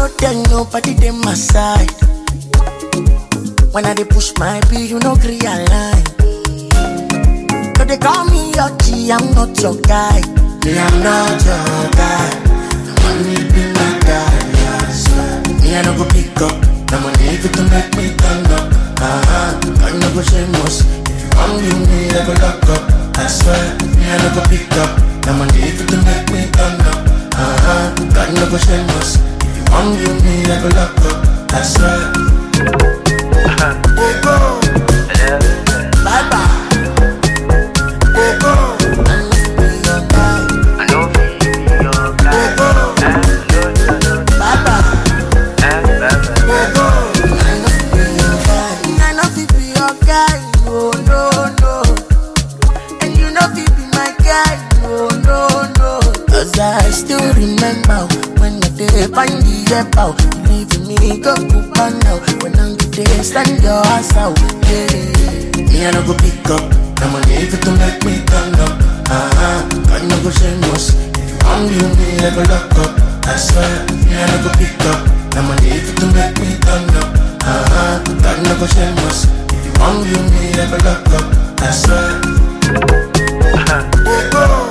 know then nobody dey my side. When I dey push my bill, you no gree align. So they call me your G, I'm not your guy. Me, I'm not your guy. The money be my guy, I swear. Me, I no go pick up. The money fit to make me turn up. Uh-huh. I no go shameless. If you want you, me, I go lock up. I swear. Me, I no go pick up. The money fit to make me turn up. Uh-huh. I no go shameless. If you want you, me, I go lock up. I swear. Oh, go. Bye bye. Oh, go. I must be your guy. I know be your guy. I know you know. Bye bye. Eh, bye, bye. I know fi be your guy, no, no, no. And you know fi be my guy, no, no, no. Cause I still remember when I did find the app out. You leaving me go Cuba now. When I'm there, stand your ass out, yeah. Me I no go pick up. The money fit to make me turn up. Uh-huh. I no go shameless. If you want you, me I go lock up. I swear, me I no go pick up. The money fit to make me turn up. Uh-huh. God no go shameless. If you want you, me I go lock up. I swear. Oh, go.